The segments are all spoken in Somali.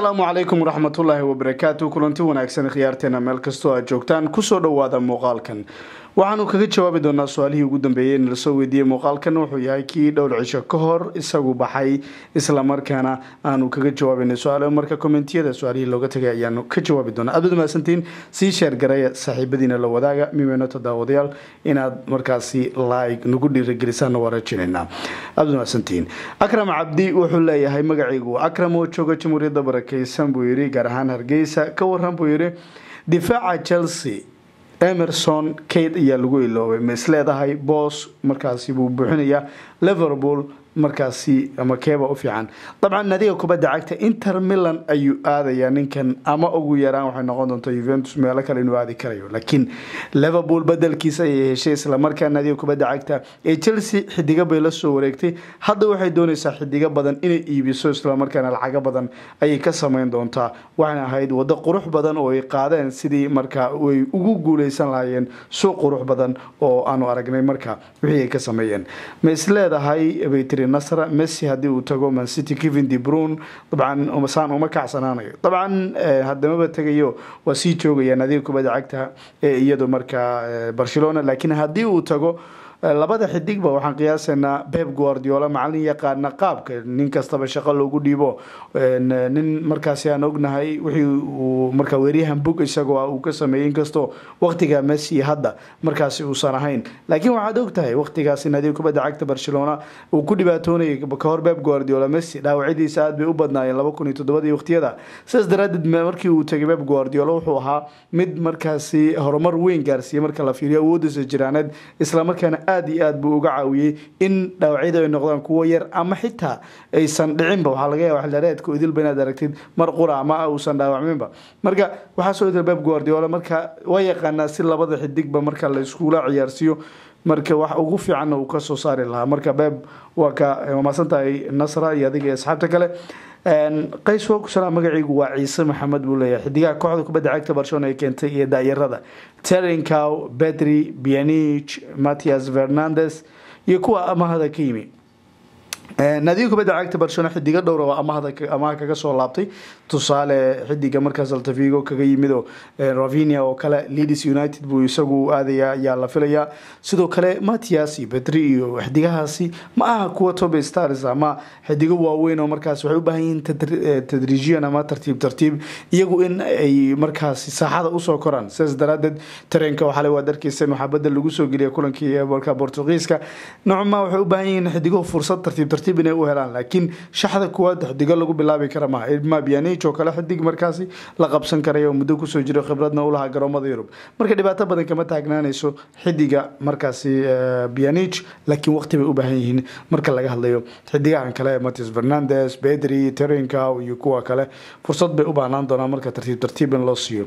asalaamu calaykum waraxmatullaahi wabarakaatu kulanti wanaagsan khiyaarteena meel kastoo aad joogtaan kusoo dhowaada muuqaalkan waxaanu kaga jawaabi doonaa su-aalihii ugu dambeeyey in lasoo weydiiyey muuqaalkan wuxuu yahay kii dhowr cisho ka hor isagu baxay islamarkaana aanu kaga jawaabayna su-aal marka kommentiyada su-aalihii looga tagay ayaanu ka jawaabi doonaa aad mahadsantiin sii sheergaraya saaxiibadiina la wadaaga mimeynota daawadayaal inaad markaasi like nagu dhiiragelisaana waa rajinaynaa aad mahadsantiin akram cabdi wuxuu leeyahay magacaygu akram oo jooga jamhuuriyadda barakeysan buu yidhi gaar ahaan hargeysa ka waran buu yidhi difaaca chelsea emerson kate ayaa lagu iloobay ma isleedahay boos markaasi buu buuxinayaa liverpool markaasi ama keeba u fiican dabcan nadiga kubadda cagta inter milan ayuu aadayaa ninkan ama ugu yaraan waxay noqon doonta juventus meelo kale inuu aadi karayo laakiin liverpool bedelkiisa ayay heshay islamarkaa nadiga kubadda cagta ee chelsea xidigo bay la soo wareegtay hadda waxay doonaysaa xidigo badan inay iibiso islamarkaana lacago badan ayay ka sameyn doontaa waxayna ahayd waddo qurux badan oo ay qaadeen sidii markaa ay ugu guuleysan lahaayeen suuq qurux badan oo aanu aragnay marka wixii ay ka sameeyeen ma isleedahay baytri nasra messi haddii uu tago mancity kevin de brun dabcan saan uma kacsanaanayo dabcan hadamaba tegayo waa sii joogaya nadiga kubadda cagta ee iyadu markaa barcelona laakiin haddii uu tago labada xidigba waxaan qiyaasaynaa beb guardiola macalin yaqaana qaabka nin kastaba shaqo loogu dhiibo nin markaasi aan ognahay wixii uu markaa weeryahan bog isagoo uu ka sameeyey inkastoo waqtiga messi hadda markaasi uusan ahayn laakiin waxaad ogtahay waqtigaasi nadiga kubadda cagta barcelona uu ku dhibaatoonayay kahor beb guardiola messi dhaawacyadiisa aad bay u badnaayeen laba kun iyo toddobadii waqtiyada sidaas daraadeed markii uu tegay beb guardiola wuxuu ahaa mid markaasi horumar weyn gaarsiiyey marka la fiiriyo awoodiisa jiraaneed islamarkaana aad iyo aad buu uga caawiyey in dhaawacyadu ay noqdaan kuwo yar ama xitaa aysan dhicinba waxaa laga yaaba xilaareedka idilba inaad aragtid mar qura ama uusan dhaawacminba marka waxaa soo idil beb guardiola marka waa yaqaanaa si labada xidigba marka la iskula ciyaarsiiyo marka wax ugu fiicanna uu kasoo saari lahaa marka beb waa ka maasantahay nasra iyo adiga iyo asxaabta kale qays wokusala magaciigu waa ciise maxamed buu leeyahay xidigaha kooxda kubadda cagta barcelona ay keentay iyo daayarada terencow bedri bianich mattias fernandes iyo kuwa amahada ka yimi naadiga kubadda cagta barcelona xidigo dhowra oo amaha kaga soo laabtay tusaale xidiga markaas altavigo kaga yimido ravinia oo kale leeds united buu isagu aadaya ayaa la filayaa sidoo kale matias iyo bedri iyo xidigahaasi ma aha kuwa tobe stars ama xidigo waaweyn oo markaas waxay u baahan yihiin tadriijiyan ama tartiib tartiib iyagu in ay markaasi saaxada usoo koraan sidaas daraadeed tareenka waxale waad arkeysan waxaa bedel lagu soo geliya kulankii marka portugiiska nocma waxay u baahan yihiin xidigo fursad tartiib tartiib inay u helaan laakiin shaxda kuwaad xidigo lagu bilaabi kara maha ilma bianich oo kale xidig markaasi la qabsan karaya oo muddo kusoo jiro khibradna u lahaa garoomada yurub marka dhibaato badan kama taagnaanayso xidiga markaasi bianich laakiin waqti bay u baahan yihiin marka laga hadlayo xidigahan kale matias fernandes bedri terencow iyo kuwa kale fursad bay u baahnaan doonaa marka tartiib tartiib in loo siiyo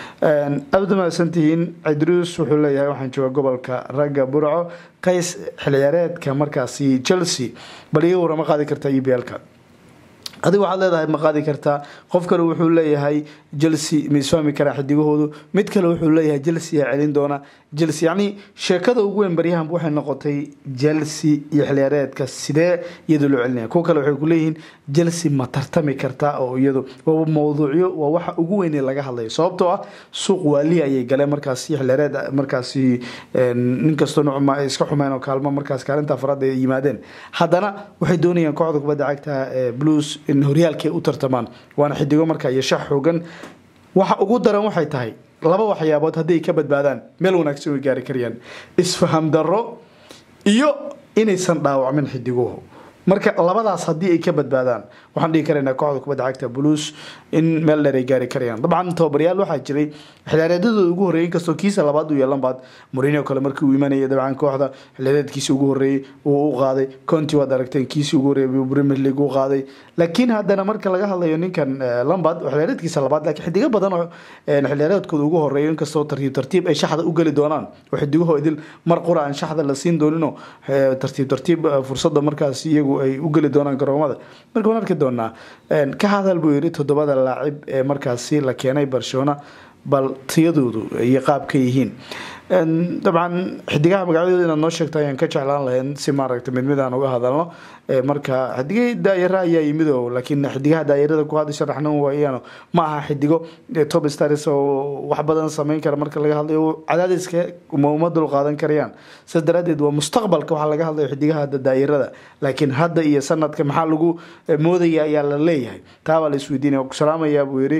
aad mahadsantihiin cidruus wuxuu leeyahay waxaan jooga gobolka ragga burco qays xilciyaareedka markaasi chelsea bal iga warama qaadi kartaa e b l-ka adiga waxaad leedahay ma qaadi kartaa qof kale wuxuu leeyahay chelsea ma isfahmi karaa xidigahoodu mid kale wuxuu leeyahay chelsea aa celin doona chelsea yacni sheekada ugu weyn baryahan waxay noqotay chelsea iyo xilciyaareedka sidee iyadoo loo celinaya kuwa kale waxay ku leeyihiin chelsea ma tartami kartaa oo iyadu waa mawduucyo waa waxa ugu weyn ee laga hadlayo sababtoo ah suuq waaliya ayay galeen markaasi xilciyaareed markaasi ninkastoo nucma ay iska xumeen oo kaalmo markaas kaalinta afraad ay yimaadeen haddana waxay doonayaan kooxda kubadda cagta blues in horyaalkay u tartamaan waana xidigo markaa iyo shax xoogan waxa ugu daran waxay tahay laba waxyaabood haddii ay ka badbaadaan meel wanaagsan way gaari karayaan isfaham darro iyo inaysan dhaawacmin xidiguhu marka labadaas haddii ay ka badbaadaan waxaan dhihi karaynaa kooxda kubadda cagta blues in meel dheer ay gaari karayaan dabcan tababaryaal waxaa jiray xilciyaareedadooda ugu horreeyay inkastoo kiisa labaad uu yeelan baad mourinho kale markii uu imanayay dabcan kooxda xilciyaareedkiisa ugu horreeyey uu u qaaday conti waad aragteen kiisii ugu horreeyay buu premier league u qaaday laakiin haddana marka laga hadlayo ninkan lambard xilciyaareedkiisa labaad laakiin xidigo badan oo xilciyaareedkooda ugu horreeya inkastoo tartiib tartiib ay shaxda u geli doonaan oo xidigahoo idil mar qura aan shaxda la siin dooninoo tartiib tartiib fursadda markaas iyagu ay u geli doonaan garoomada marka waan arki doonaa ka hadal buu yidhi toddobada laacib ee markaasi la keenay barcelona bal tiyadoodu iyo qaabka yihiin dabcan xidigaha magacyadooda inaad noo sheegto ayaan ka jeclaan lahayn si maaragta mid mid aan uga hadalno marka xidigay daayara ayaa yimid oo laakiin xidigaha daayarada ku hadda sharaxnan waayaan ma aha xidigo top stars oo wax badan sameyn kara marka laga hadlayo cadaadiska uma dul qaadan karayaan sidaas daraadeed waa mustaqbalka waxaa laga hadlayo xidigaha hadda daayarada laakiin hadda iyo sanadka maxaa lagu moodaya ayaa la leeyahay taabaa la isweydiinaya ku salaamayaa buu yidhi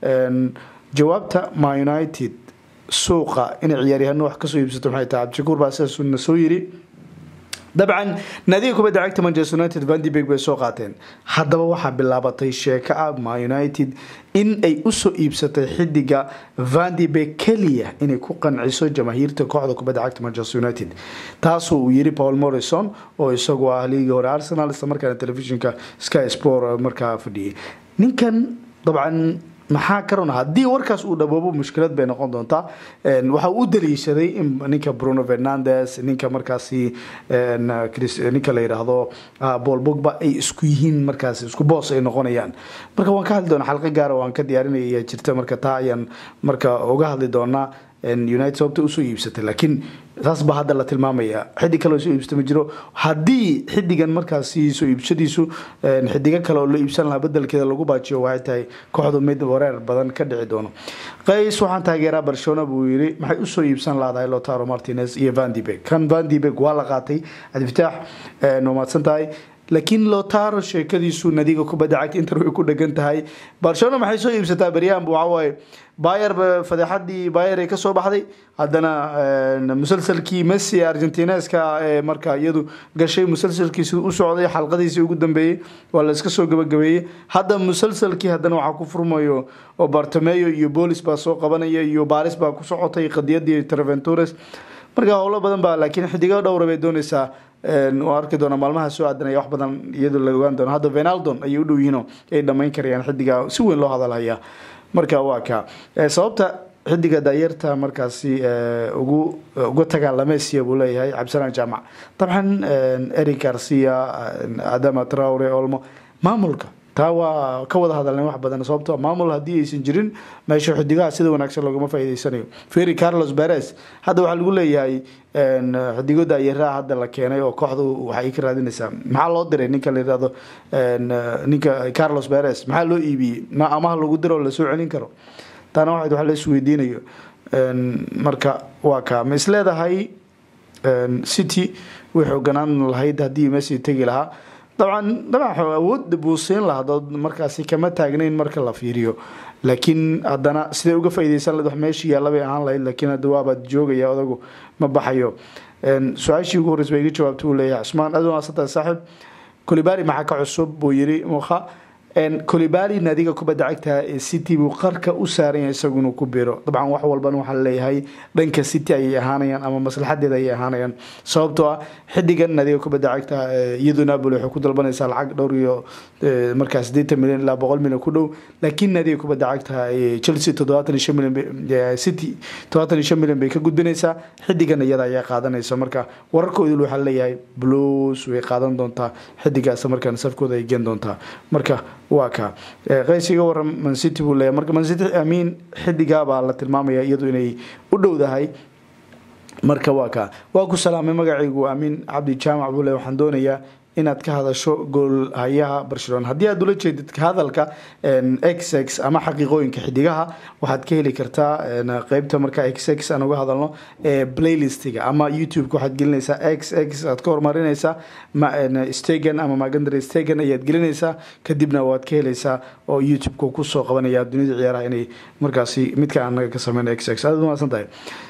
jawaabta ma united suuqa inay ciyaaryahano wax kasoo iibsato maxay tahay cabdishakuur baa sidaasna soo yiri dabcan naadiga kubadda cagta manchester united vandibeg bay soo qaateen haddaba waxaa bilaabatay sheeko ah ma united in ay usoo iibsatay xidiga vandibeg keliya inay ku qanciso jamaahiirta kooxda kubadda cagta manchester united taasoo uu yiri paul morrison oo isagu ah liigii hore arsenal isla markaana telefishinka sky sport markaa fadhiyay ninkan dabcan maxaa karona haddii warkaas uu dhaboobo mushkilad bay noqon doontaa waxa uu u daliishaday in ninka bruno fernandes ninka markaasi ninka la yidhaahdo paul bogba ay isku yihiin markaas isku boos ay noqonayaan marka waan ka hadli doonaa xalqo gaara waan ka diyaarinaya jirta marka taa ayaan marka uga hadli doonaa united sababta usoo iibsatay laakiin saas baa hadda la tilmaamaya xidig kale soo iibsata ma jiro haddii xidigan markaasi soo iibsadiisu xidigo kale oo la iibsan lahaa bedelkeeda lagu baajiyo waxay tahay kooxdu mid wareer badan ka dhici doono qays waxaan taageeraa barcelona buu yiri maxay usoo iibsan lahdahay lotaro martinez iyo vandibeg kan vandibeg waa la qaatay cabdifataax waa mahadsan tahay laakiin lotaro sheekadiisu nadiga kubadda cagta inter way ku dhegan tahay barcelona maxay soo iibsataa beryahan waxawaaye bayer fadeexadii bayer ay kasoo baxday haddana musalsalkii messi argentineska ee marka iyadu gashay musalsalkiisi u socday xalqadiisii ugu dambeeyey waa la iska soo gabagabeeyey hadda musalsalkii haddana waxaa ku furmayo oo bartameyo iyo boolis baa soo qabanaya iyo baris baa ku socotay qadiyadii treventures marka howlo badan baa laakiin xidigo dhowra bay dooneysaa waa arki doona maalmaha soo aadanaya wax badan iyadoo la ogaan doono hadda venaldon ayay u dhow yihiin ay dhammayn karayaan xidiga si weyn loo hadalhaya marka waa ka sababta xidiga daayarta markaasi ugu uga tagaa lamesiya buu leeyahay cabdisalaan jaamac dabcan eric garcia adama traure olmo maamulka taa waa ka wada hadalnay wax badan sababto maamul haddii aysan jirin meesha xidigaha sida wanaagsan loogama faa'iideysanayo ferry carlos beres hadda waxaa lagu leeyahay xidigo daayaraha hadda la keenay oo kooxdu waxay ka raadinaysaa maxaa loo diray ninka la yirahdo ninka carlos beres maxaa loo iibiyey ma amaha lagu diro oo lasoo celin karo taana waxayd wax la isweydiinayo marka waa ka ma is leedahay city way xooganaan lahayd haddii messi tegi lahaa dabcan dabcan awood buu siin lahaa dood markaasi kama taagnayn marka la fiiriyo laakiin haddana siday uga faaideysan lahed wax meeshii yaalla bay ahaan lahayd laakiin hadda waabaad joogaya odagu ma baxayo su-aashii ugu horreys ba iga jawaabta uu leeyahay cusmaan aad wanaagsantahay saaxiib kolibari maxaa ka cusub buu yiri mukha colibali naadiga kubadda cagta ee city buu qarka u saaran yahay isagu inuu ku biro dabcan wax walbana waxaa leeyahay dhanka city ayay ahaanayaan ama maslaxadeeda ayay ahaanayaan sababtoo ah xidigan naadiga kubadda cagta iyadu napoli waxay ku dalbanaysaa lacag dhowr iyo markaa sideetan milyan ilaa boqol milyan ku dhow laakiin naadiga kubadda cagta chelsea toddobaatan iyo shan milyan city toddobaatan iyo shan milyan bay ka gudbinaysaa xidigan iyada ayaa qaadanaysa marka wararkoodil waxaa leeyahay blues way qaadan doontaa xidigaas markaan safkooda ay geen doontaa marka waa ka qays iga waran mancity buu leeyahy marka mancity amiin xidigaa baa la tilmaamaya iyadu inay u dhowdahay marka waa ka waa ku salaamay magacaygu amiin cabdi jaamac buu leeyahy waxaan doonayaa inaad ka hadasho goolhayaha barcelona haddii aad ula jeedid hadalka x x ama xaqiiqooyinka xidigaha waxaad ka heli kartaa qeybta marka x x aan uga hadalno ee playlistiga ama youtube-ka waxaad gelinaysaa x x aad ka horumarinaysaa stegan ama magandar stegan ayaad gelinaysaa kadibna waad ka helaysaa oo youtube-ka kusoo qabanaya dunida ciyaaraha inay markaasi midka anaga ka sameyn x x aad umaasan tahay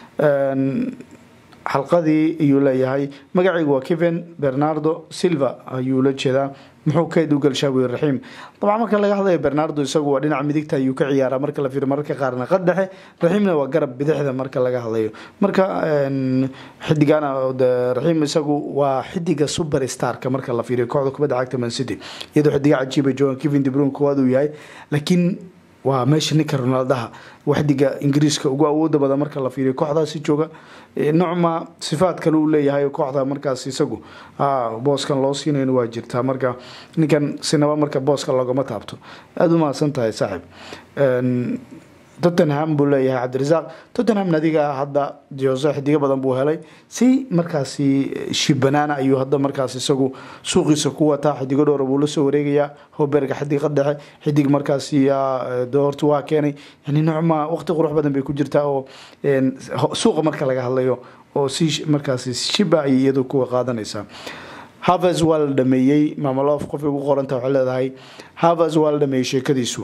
xalqadii ayuu leeyahay magacaygu waa kevin bernardo silva ayuu la jeedaa muxuu kayd u galshaa buu raxiim dabcan marka laga hadlayo bernardo isagu waa dhinaca midigta ayuu ka ciyaaraa marka la fiiro mararka qaarna qad dhexe raxiimna waa garab bidixda marka laga hadlayo marka xidigana raxiim isagu waa xidiga super starka marka la fiiriyo kooxda kubadda cagta man city iyadoo xidiga cajiiba joogan kevin debrun koowaad uu yahay laakiin waa meesha ninka ronaldaha waxdiga ingiriiska ugu awooda badan marka la fiiriyo kooxdaasi jooga nocma sifaad kale uu leeyahay kooxda markaas isagu booskan loo siinayn waa jirtaa marka ninkan sinaba marka booska loogama taabto aada u mahadsan tahay saaxiib tottenham buu leeyahay cabdirasaaq tottenham nadiga hadda jose xidigo badan buu helay si markaasi shibanaana ayuu hadda markaas isagu suuqiisa ku wataa xidigo dhowra buu lasoo wareegayaa hoberga xidiga dhexe xidig markaasi horta waa keenay yani noocma waqti qurux badan bay ku jirtaa oo suuqa marka laga hadlayo oo si markaasi shiba ay iyadu kuwa qaadanaysaa havers waa la dhameeyey mamalof qofay ugu qoranta waxay leedahay havers waa la dhameeyey sheekadiisu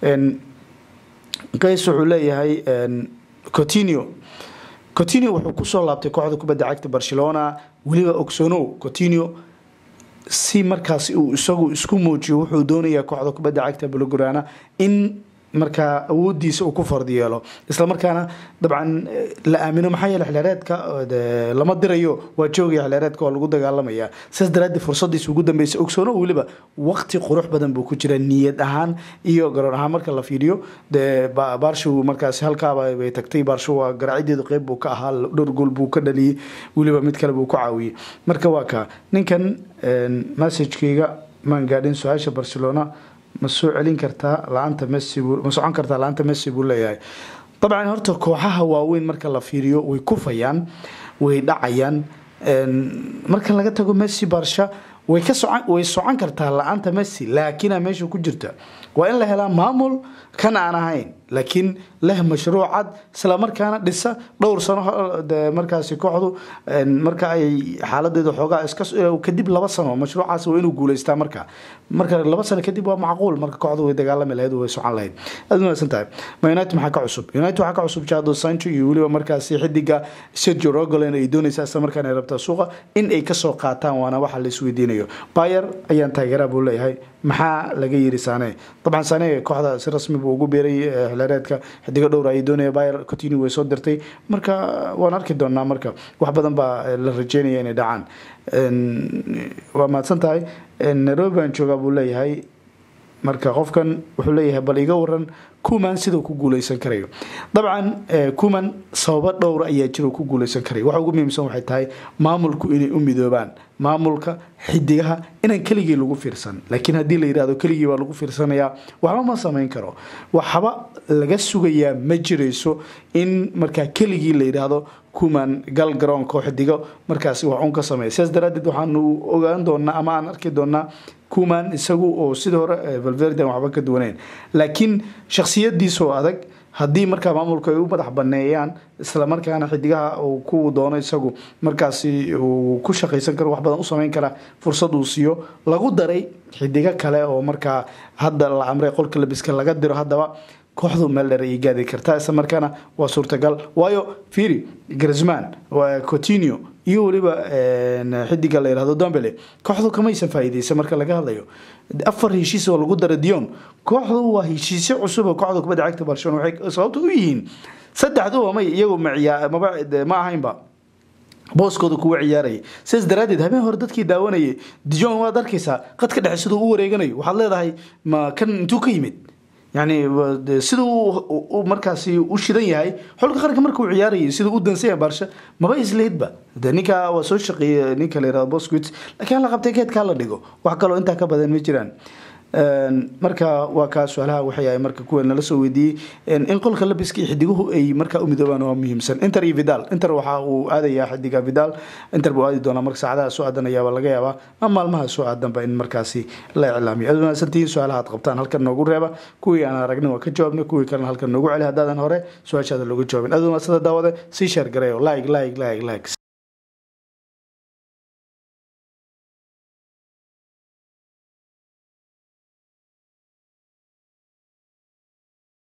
qays wuxuu leeyahay cotinio cotinio wuxuu kusoo laabtay kooxda kubadda cagta barcelona weliba ogsonow cotinio si markaas uu isagu isku muujiyo wuxuu doonayaa kooxda kubadda cagta blograna in markaa awoodiisa uu ku fardi yeelo islamarkaana dabcan la aamino maxaa yeele xilheereedka lama dirayo waa joogaya xilheereedka waa lagu dagaalamaya sidaas daraaddeed fursadiisa ugu dambeysa ogsoono weliba waqti qurux badan buu ku jira niyad ahaan iyo garoon ahaan marka la fiiriyo dee baarshow markaasi halkaaba bay tagtay baarsho waa garaacideedu qeyb buu ka ahaa dhowr gool buu ka dhaliyey weliba mid kale buu ku caawiyey marka waa ka ninkan messagekeyga maan gaadhin su-aasha barcelona ma soo celin kartaa la-aanta messi ma socon kartaa la-aanta messi buu leeyahay dabcan horta kooxaha waaweyn marka la fiiriyo way kufayaan way dhacayaan marka laga tago messi barsha way ka socon way socon kartaa la-aanta messi laakiina meesha ku jirta waa in la helaa maamul kan aan ahayn laakiin leh mashruuc cad isla markaana dhisa dhowr sano markaasi kooxdu marka ay xaaladeeda xoogaa iska kadib laba sano mashruucaas waa inuu guuleystaa marka marka laba sano kadib waa macquul marka kooxdu way dagaalami lahayd way socon lahayd aad wanaagsan tahay ma united maxaa ka cusub united waxaa ka cusub jado sancho iyo weliba markaasi xidiga sergio rogolen ay doonaysaa isla markaana ay rabtaa suuqa in ay kasoo qaataan waana waxa la isweydiinayo bayer ayaan taageeraa buu leeyahay maxaa laga yiri sane dabcan sane kooxda si rasmi buu ugu beeray xilheereedka xidigo dhowr ayay doonaya bayer continue way soo dirtay marka waan arki doonaa marka wax badan baa la rajeynaya inay dhacaan waa mahadsan tahay nairobi baan joogaa buu leeyahay marka qofkan wuxuu leeyahay bal iga waran kuman sidau ku guuleysan karayo dabcan kuman sababo dhowra ayaa jira ku guuleysan karaya waxa ugu muhiimsan waxay tahay maamulku inay u midoobaan maamulka xidigaha inaan keligii lagu fiirsan laakiin haddii la yidhahdo keligii baa lagu fiirsanayaa waxba ma samayn karo waxba laga sugayaa ma jirayso in markaa keligii la yidhaahdo kuman gal garoonka oo xidigo markaasi wax un ka sameeya sidaas daraaddeed waxaanu ogaan doonaa ama aan arki doonaa kuman isagu oo sidii hore valverdan waxba ka duwaneyn laakiin shaksiyadiisoo adag haddii markaa maamulku ay u madax baneeyaan isla markaana xidigaha uu ku doono isagu markaasi uu ku shaqaysan karo wax badan u sameyn kara fursad uu siiyo lagu daray xidigo kale oo markaa hadda la amray qolka labiska laga diro haddaba kooxdu meel dheer ayay gaadi kartaa isla markaana waa suurtagal waayo firi grisman cotinio iyo weliba xidiga la yihahdo dombele kooxdu kamaysan faa'iideysan marka laga hadlayo afar heshiis oo lagu dara dion kooxdu waa heshiisyo cusub oo kooxda kubadda cagta barcelona waxay sababta u yihiin saddexduba may iyagu maba ma ahaynba booskooda kuwa ciyaaraya sidaas daraaddeed habeen hore dadkii daawanayay dijon waad arkaysaa qadka dhexe siduu u wareeganayo waxaad leedahay ma kan intuu ka yimid yani siduu markaasi u shidan yahay xulka qaranka markuu ciyaarayay siduu u dansanya baarsha maba isleydba de ninka waa soo shaqeeyey ninka la yirahdo bosquit laakiin la qabtay geedkaa la dhigo wax kaloo intaa ka badan ma jiraan marka waa kaa su-aalaha waxay ahay marka kuwa nala soo weydiiyey in qolka labiska iyo xidiguhu ay markaa u midoobaan waa muhiimsan inter iyo vidal inter waxa uu aadayaa xidiga vidal inter buu aadi doonaa marka saacadaha soo aadan ayaaba laga yaabaa ama maalmaha soo aadanba in markaasi la iclaamiyo aad wanaagsantihiin su-aalaha aad qabtaan halkan noogu reeba kuwii aan aragnin waa ka jawaabnay kuwii kalena halkan noogu celi haddaadan hore su-aashaada looga jawaabin aad wanaagsanta daawade sii sheer gareeyo like like like like